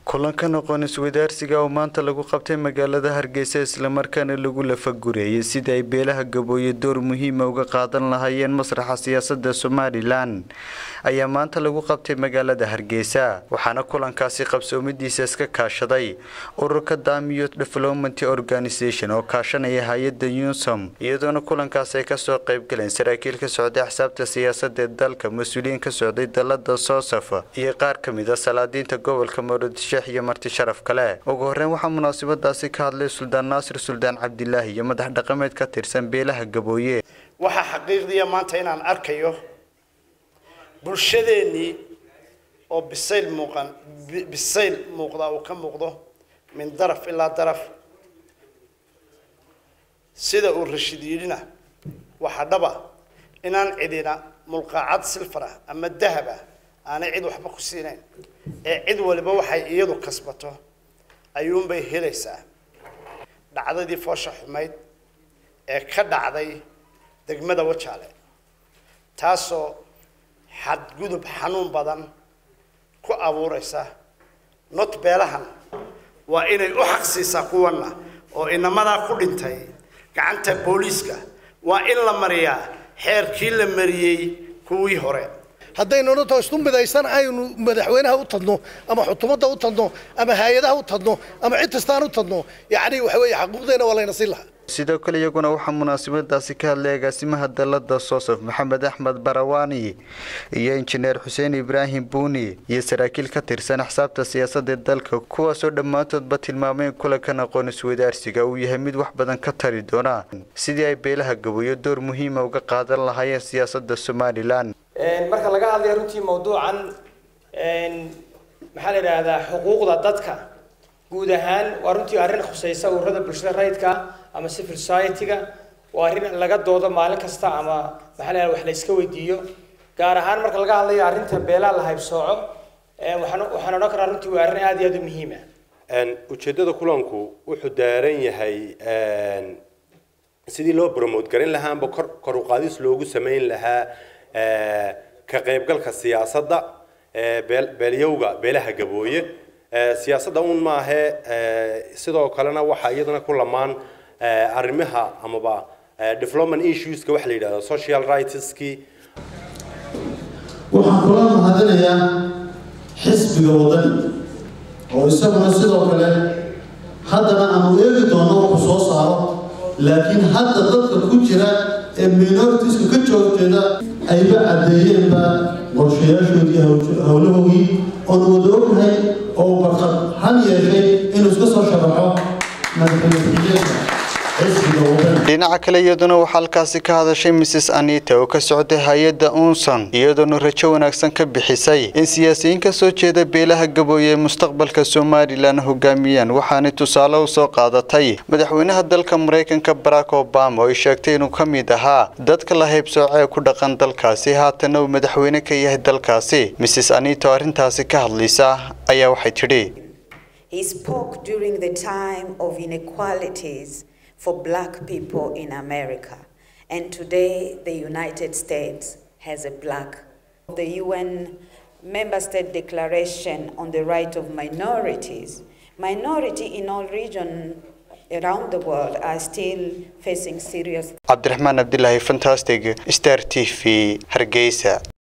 kulankan aqoon iswadaarsiga oo maanta lagu qabtay magaalada hargeysa islamarkaana lagu lafagureeyay sidii ay beelaha gabooye door muhiima uga qaadan lahaayeen masraxa siyaasada somalilan ayaa maanta lagu qabtay magaalada hargeysa waxaana kulankaasi qabsoomidiisa iska kaashaday ururka damiyo development organisation oo kaashanaya hay-ada unsom iyadoona kulankaas ay kasoo qeybgaleen saraakiil ka socday axsaabta siyaasada ee dalka mas-uuliyiin ka socday dalada soosaf iyo qaar kamid a salaadiinta gobolka muqdisho iyo marti sharaf kale ugu horeyn waxaa munaasabadaasi ka hadlay suldaan naasir suldaan cabdilaahi iyo madax dhaqameed ka tirsan beelaha gabooye waxaa xaqiiqdiya maanta inaan arkayo bulshadeennii oo bisayl muuqan bisayl muuqda uu ka muuqdo min daraf ilaa daraf sida uu rashiid yidhina waxaa dhaba inaan cidina mulqaacad silfar ah ama dahab ah aanay cid waxba ku siinayn ee cid waliba waxay iyadu kasbato ayuunbay helaysaa dhacdadii foosha xumayd ee ka dhacday degmada wajaale taasoo xadgudub xanuun badan ku abuuraysa not beelahan waa inay u xaqsiisaa kuwanna oo inamadaa ku dhintay gacanta booliiska waa in la mariyaa xeerkii la mariyey kuwii hore haddaynu dhanto isku midaysan aynu madaxweynaha u tadno ama xukuumadda u tadno ama hay-adaha u tadno ama cid kastaan u tadno yacni waxa weeye xaquuqdeena waa layna siin lahaa sidoo kale iyaguna waxaa munaasabadaasi ka hadlay agaasimaha dalada soosaf maxamed axmed barawaani iyo injineer xuseen ibraahim buuni iyo saraakiil ka tirsan axsaabta siyaasadda dalka kuwaasoo dhammaantoodba tilmaameen kulankan aqoon iswadaarsiga uu yahay mid wax badan ka tari doona sidii ay beelaha gaboyo door muhiima uga qaadan lahaayeen siyaasada somalilan marka laga hadlayo runtii mawduucan maxaa la yidhaahdaa xuquuqda dadka guud ahaan waa runtii arrin khusaysa ururada bulshada rayidka ama civil society-ga waa arrin laga doodo maalin kasta ama maxaa la wax la iska weydiiyo gaar ahaan marka laga hadlayo arrinta beelaha la haybsooco waxaan waxaan odhan karaa runtii waa arrin aad iyo aad u muhiim ah ujeeddada kulanku wuxuu daaran yahay sidii loo promote garin lahaa amba kor kor u qaadis loogu samayn lahaa ka qaybgalka siyaasadda beelyowga beelaha gabooye siyaasadda un maahe sidoo kalena waxaa iyadana ku lamaan arrimaha amaba development issueska waxa la yidhahda social rightskii waxaan kula mahadinayaa xisbiga wadani oo isaguna sidoo kale haddana aanu eegi doono wuxuu soo saaro laakiin hadda dadka ku jira ee minoritiska ka joogteeda ayba caddeeyeenba qorshayaashoodii howlahoogii oon wada ognahay oo barqad han yeeshay inuu iska soo sharaxo madaxweyne dhinaca kale iyaduna waxaa halkaasi ka hadashay mrs anita oo ka socday hay-adda unson iyadoona rajo wanaagsan ka bixisay in siyaasiyiin ka soo jeeda beelaha gabooye ee mustaqbalka somalilan hogaamiyaan waxaanay tusaale u soo qaadatay madaxweynaha dalka maraykanka barack obama oo ay sheegtay inuu ka mid ahaa dadka la haybsooce ee ku dhaqan dalkaasi haatana uu madaxweyne ka yahay dalkaasi mrs anita oo arrintaasi ka hadlaysa ayaa waxay tidhi for black people in America. And today, the United States has a black. The UN Member State Declaration on the Right of Minorities. Minority in all regions around the world are still facing serious. Abdurrahman Abdullahi, fantastic. Star TV, Hargeisa.